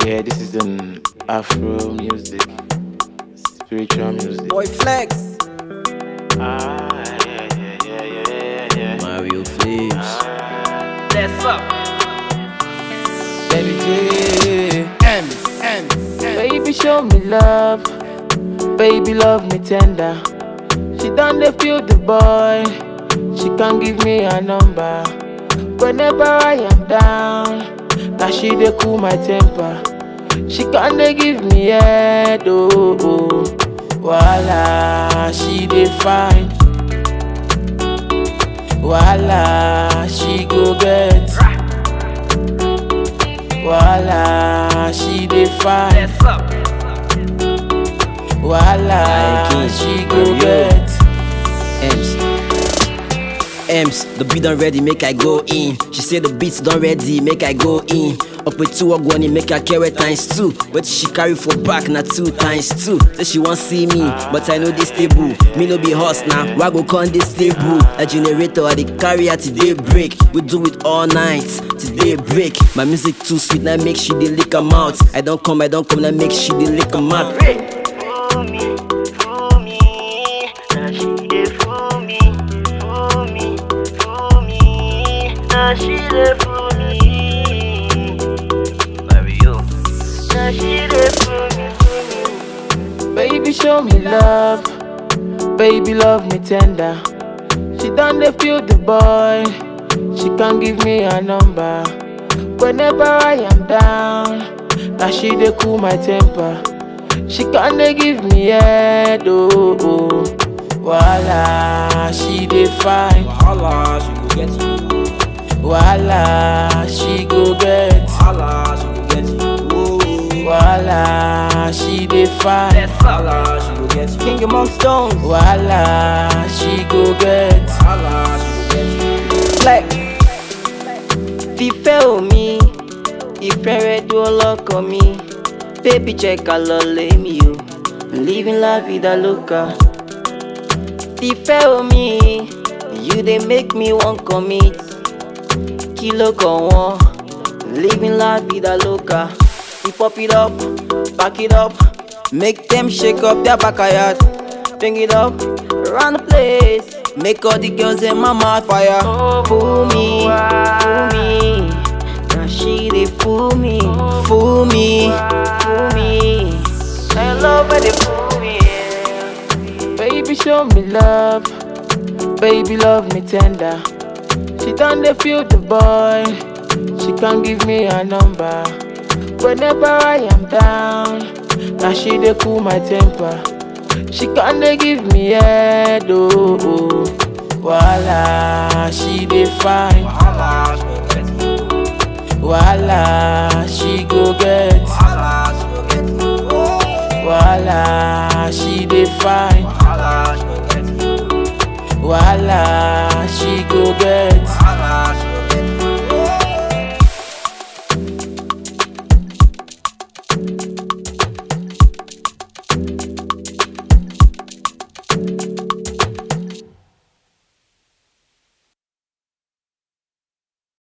Yeah, this is an Afro music, spiritual music. Boy Flex. Ah, yeah, yeah, yeah, yeah, yeah, yeah. Mario Flips. That's up. Baby J, M, M, Baby, show me love. Baby, love me tender. She done they feel the boy. She can't give me a number. Whenever I am down, now she dey cool my temper. She can't dey give me head, oh, oh. Voila, she dey fine. Voila, she go get. Voila, she dey fine. That's up. Voila, Like it, she go Mario. get. Ems. Ems, the beat done ready, make I go in. She say the beats done ready, make I go in. Up with two ogwani, make her carry times two. But she carry for back, na two times two. Say she want see me, but I know this stable. Me no be horse now, why go con this stable? A generator, I dey carry her today break. We do it all night, today break. My music too sweet, now make she dey lick 'em out. I don't come, I don't come, now make she dey lick 'em out. Fool me, fool me. Now she dey fool me, fool me, fool me. Now she dey fool me. Mario. Now she dey fool me, fool me. Baby, show me love. Baby, love me tender. She done they feel the boy. She can't give me a number. Whenever I am down, now she dey cool my temper. She can't dey give me head, oh, oh. Voila, she dey fine. Holla, she go get you. Voila, she go get. Holla, she go get you. Voila, she dey fine. That's up. Holla, she go get you. King among stones. Voila, she go get. Holla, she go get you. Flex. Fífẹ́ omi, ìfẹ́ rẹ dúró lọ́kàn mi. Baby jẹ́ ká lọ lé mi o. Living la vida loca. Fífẹ́ omi, you dey make me wan commit. Kí ló kàn wọ́n? Living la vida loca. We pop it up, back it up. Make them shake up their backyard. Bring it up, around the place. Make all the girls in my mouth fire. Fool me, fool me. Now she dey fool me, fool me, fool me. I love when they fool me. Baby, show me love. Baby, love me tender. She done they feel the boy. She can't give me a number. Whenever I am down, now she dey cool my temper. She can't dey give me head, oh, oh. Voila, she dey fine. Holla, she go get you. Voila, she go get. Holla, she go get you. Voila, she dey fine. Holla, she go get you. Voila, she go get.